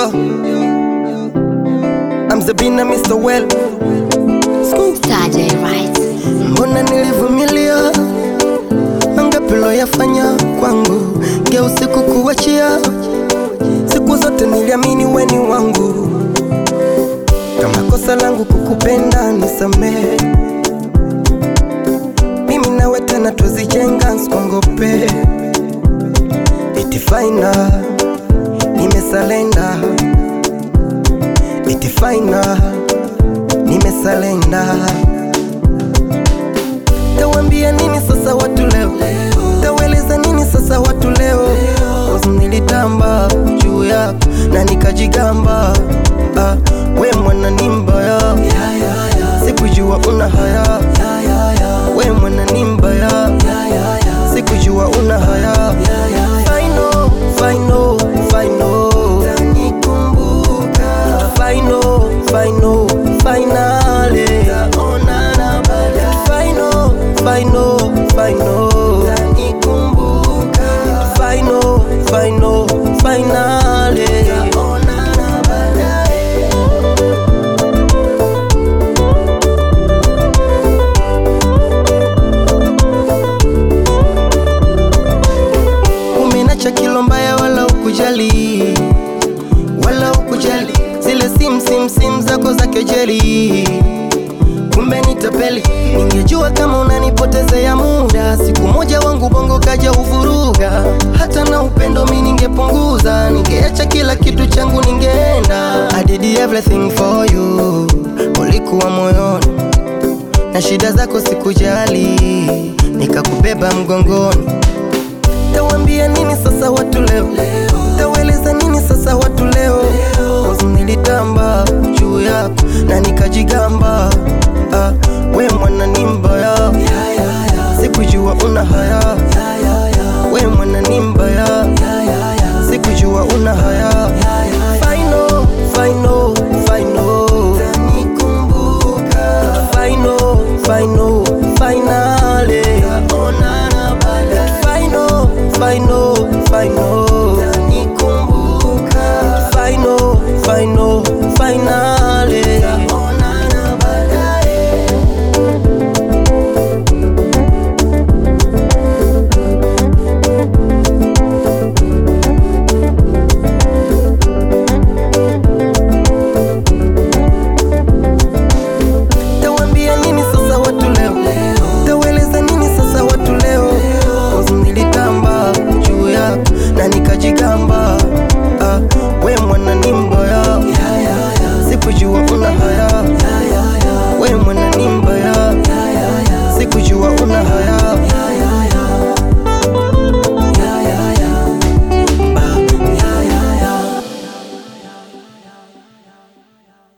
Yo, I'm Zabina Mr. Well. School. Saturday right Mbona nilivumilia mangapi loyafanya kwangu, geusi kukuachia. Siku zote niliamini weni wangu, kama kosa langu kukupenda nisamehe. Mimi nawe tena tuzijenga, nsikongope. Iti faina nimesalenda, iti faina nimesalenda Tawambia nini sasa watu leo? Taweleza nini sasa watu leo? Cause Nilitamba juu yako na nikajigamba, ah, we mwana ni mbaya, sikujua una haya, we mwana ni mbaya, sikujua una haya. Final, final, final. Final, final, finale. Final, final, final. Final, final, finale. Umenacha kilo mbaya wala ukujali wala ukujali zile sim sim sim zako za kejeli, kumbe ni tapeli. Ningejua kama unanipotezea muda, siku moja wangu bongo kaja uvuruga. Hata na upendo mi ningepunguza, ningeacha kila kitu changu, ningeenda. I did everything for you, ulikuwa moyoni na shida zako sikujali, nikakubeba mgongoni. Tawambia nini sasa watu leo?